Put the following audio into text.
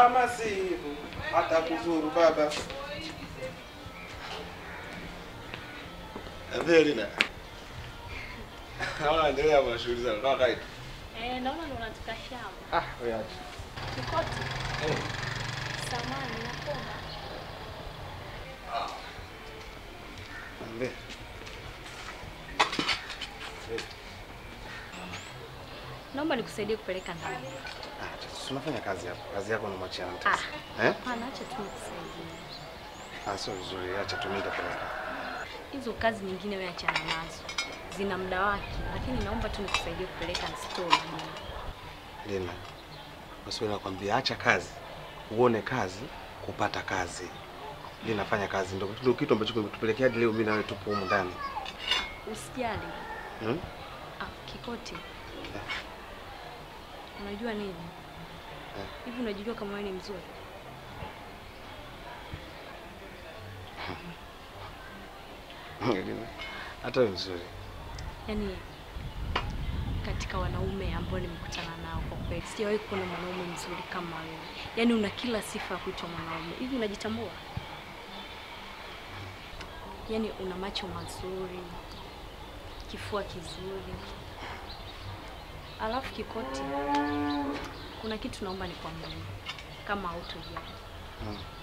kama si hivyo hata kuzuru baba. Avelina. Naona endelea na shughuli zako kama kawaida. Eh, naona ndo unatoka shamba. Ah, wewe acha. Kikoti. Samani nakomba. Ambe. Naomba nikusaidie kupeleka ndani. Ah, tunafanya kazi hapo. Kazi yako unamwachia mtu. Ah. Eh? Hapana, acha tu nikusaidie. Ah, sio vizuri. Acha tu mimi nitapeleka. Hizo kazi nyingine wewe achana nazo. Zina muda wake, lakini naomba tu nikusaidie kupeleka store. Lina. Basi wewe nakwambia acha kazi. Uone kazi, kupata kazi. Lina fanya kazi ndio ndio kitu ambacho kimetupelekea hadi leo mimi na wewe tupo humu ndani. Usijali. Hmm? Ah, Kikoti. Unajua nini? Eh. Hivi unajijua kama wewe ni mzuri? Lina. Hata wewe mzuri. Yaani katika wanaume ambao nimekutana nao kwa kweli sijawahi kuona mwanaume mzuri kama wewe. Yaani una kila sifa ya kuitwa mwanaume. Hivi unajitambua? Yaani una macho mazuri, kifua kizuri. Alafu Kikoti, kuna kitu naomba nikwambie kama hautojali. Hmm.